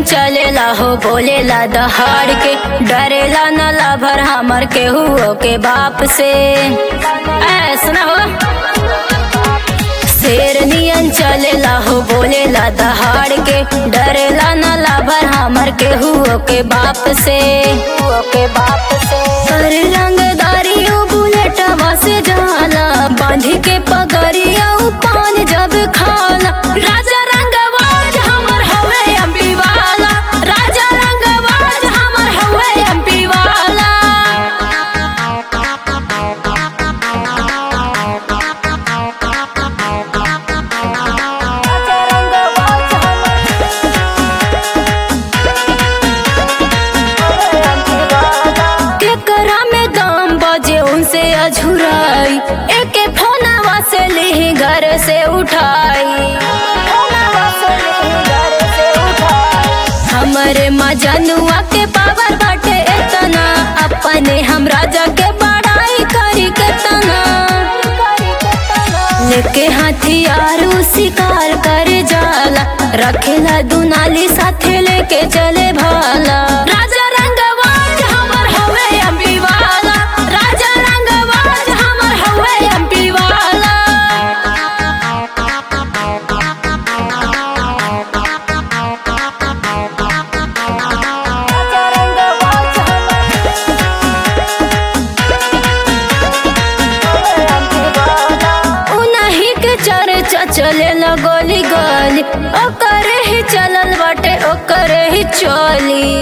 चलेला हो बोलेला दहाड़ के डरेला न लाभर हमर के हुओ के बाप से ऐसा हो शेर नियन चलेला हो बोलेला दहाड़ के डरेला न लाभर हमर के हुओ के बाप से हुओ के बाप से कर रंगदारी उ बुलेटवा से जाला बांधी के पगड़िया उ पान जब खाला राजा रंगवाज हमर हवे एमपी वाला राजा रंगवाज हमर हवे एमपी वाला राजा रंगवाज केकरा में दाम बजे उनसे अझुराई एके फोनवा से ली घर से उठाई हमरे मजनुआ के पावर बाटे इतना अपने हम राजा के बड़ाई करी केतना लेके हथियार उ शिकार कर जाला रखेला दुनाली साथे लेके चले भाला राजा रंगवाज हमर हवे एमपी वाला राजा रंगवाज हमर हवे एमपी वाला राजा रंगवाज उनही के चर्चा चले गोली गोली ओकरे ही चलल बाटे ओकरे ही चली